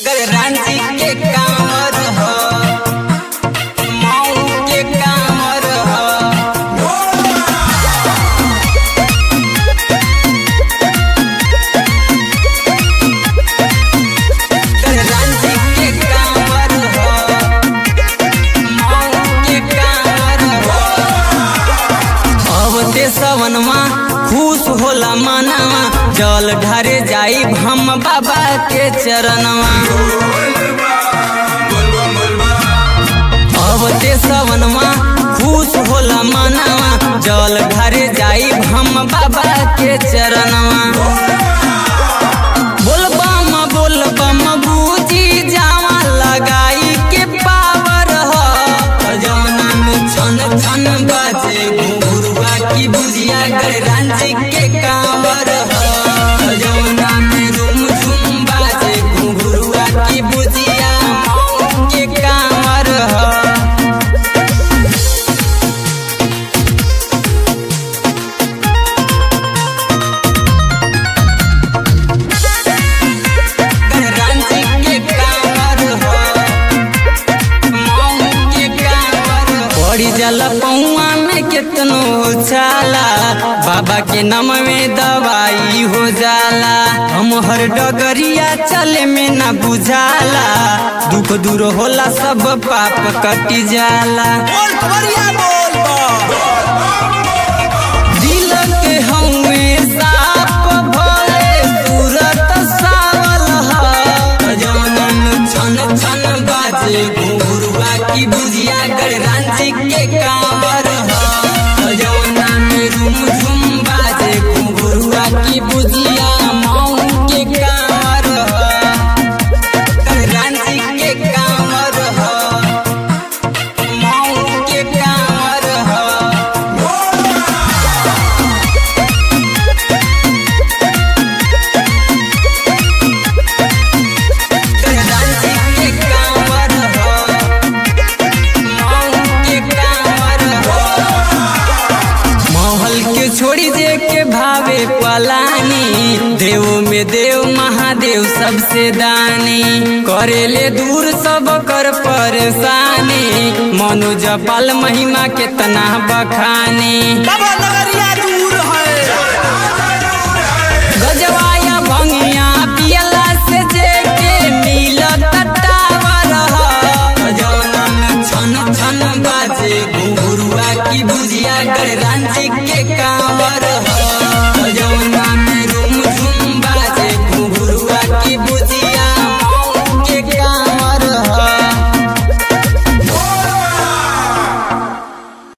रांची के कांवर ह मऊ के कांवर ह रांची के कांवर ह मऊ के कांवर ह अब ते सवनमा खुश होला मनवा जल ढारे जाई हम बाबा के चरणवा अब ते सवनमा खुश होला मनवा जल ढारे जाई हम बाबा के चरणवा बोल बम बोल बम बूजी जावा लगाई के पावर ह जौना में छन छन बाजे घुंघरुआ की बुझिया गए रांची के कांवर ह जौना में झुम झुम बाजे घुंघरुआ की बुझिया मऊ के कांवर ह रांची के कांवर ह मऊ के कांवर पड़ी जाला पौआ में केतनो छाला बाबा के नाम में दवाई हो जाला हम हर डगरिया चले में ना बुझाला दुख दूर होला सब पाप कटी जाला बोल कवरिया बोल दिल के हमें साफ भले सूरत सावल ह जौनन छन छन बाजे घुंघरुआ की बुझिया गए रांची के कांवर ह जौना में झुम झुम बाजे घुंघरुआ की बुझिया मऊ के कांवर ह रांची के कांवर ह मऊ के कांवर ह रांची के कांवर ह मऊ के कांवर ह महल के छोड़ी दे के भावे पलानी देव में देव महादेव सबसे दानी करेले दूर सब कर परेशानी मनु जपाल महिमा केतना बखानी बाबा नगरिया दूर है गजवाया भंगिया